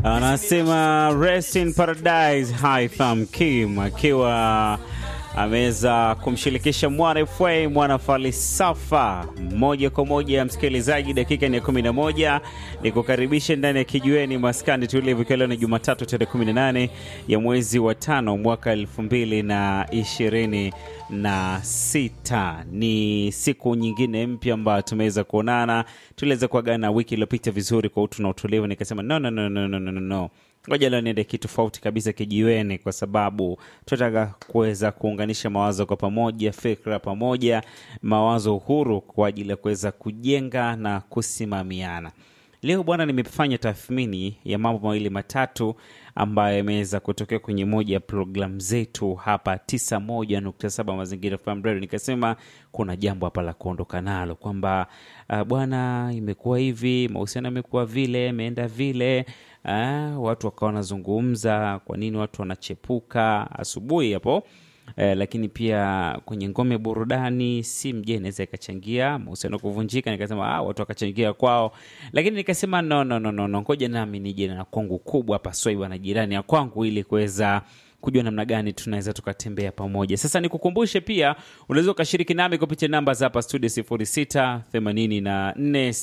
anasema rest in paradise Haitham Kim akiwa ameweza kumshirikisha mwana FA mwana falsafa moja kwa moja. Msikilizaji, dakika ni ya 11 ni kukaribisha ndani ya kijiweni maskani tulivu, ikiwa leo ni Jumatatu tarehe 18 ya mwezi wa tano mwaka elfu mbili na ishirini na sita. Ni siku nyingine mpya ambayo tumeweza kuonana. Tuliweza kuagana wiki iliyopita vizuri kwa utu na utulivu, nikasema no, no, no, no, no, no, no. Ngoja leo niende kitu tofauti kabisa kijiweni, kwa sababu tunataka kuweza kuunganisha mawazo kwa pamoja, fikra pamoja, mawazo huru kwa ajili ya kuweza kujenga na kusimamiana. Leo bwana, nimefanya tathmini ya mambo mawili matatu ambayo yameweza kutokea kwenye moja ya programu zetu hapa 91.7 Mazingira FM Radio. Nikasema kuna jambo hapa la kuondoka nalo kwamba uh, bwana, imekuwa hivi, mahusiano yamekuwa vile, imeenda vile uh, watu wakawa wanazungumza kwa nini watu wanachepuka asubuhi hapo Eh, lakini pia kwenye ngome burudani si mje inaweza ikachangia mahusiano kuvunjika. Nikasema ah, watu wakachangia kwao, lakini nikasema no, no, no, no, no. Ngoja nami nije na kwangu kubwa hapa Swaiba na jirani ya kwangu ili kuweza kujua namna gani tunaweza tukatembea pamoja. Sasa nikukumbushe pia, unaweza ukashiriki nami kupitia namba za hapa studio 06 84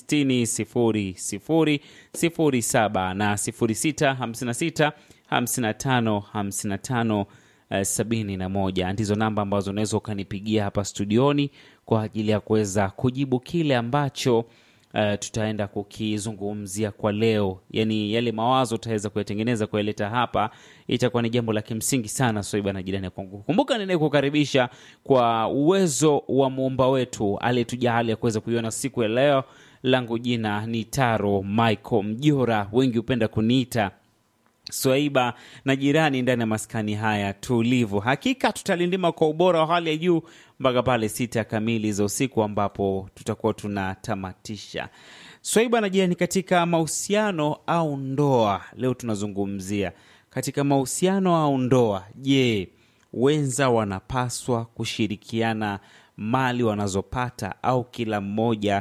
60 00 07 na 06 56 55 55 Uh, sabini na moja ndizo namba ambazo unaweza ukanipigia hapa studioni kwa ajili ya kuweza kujibu kile ambacho uh, tutaenda kukizungumzia kwa leo, yaani yale mawazo utaweza kuyatengeneza kuyaleta hapa, itakuwa ni jambo la kimsingi sana. Swaiba na jirani kwangu, kumbuka ninayekukaribisha kwa uwezo wa muumba wetu aliyetuja hali ya kuweza kuiona siku ya leo. Langu jina ni Taro Michael Mjora, wengi hupenda kuniita Swaiba na jirani ndani ya maskani haya tulivu. Hakika tutalindima kwa ubora wa hali ya juu mpaka pale sita kamili za usiku ambapo tutakuwa tunatamatisha Swaiba na jirani katika mahusiano au ndoa. Leo tunazungumzia katika mahusiano au ndoa. Je, wenza wanapaswa kushirikiana mali wanazopata au kila mmoja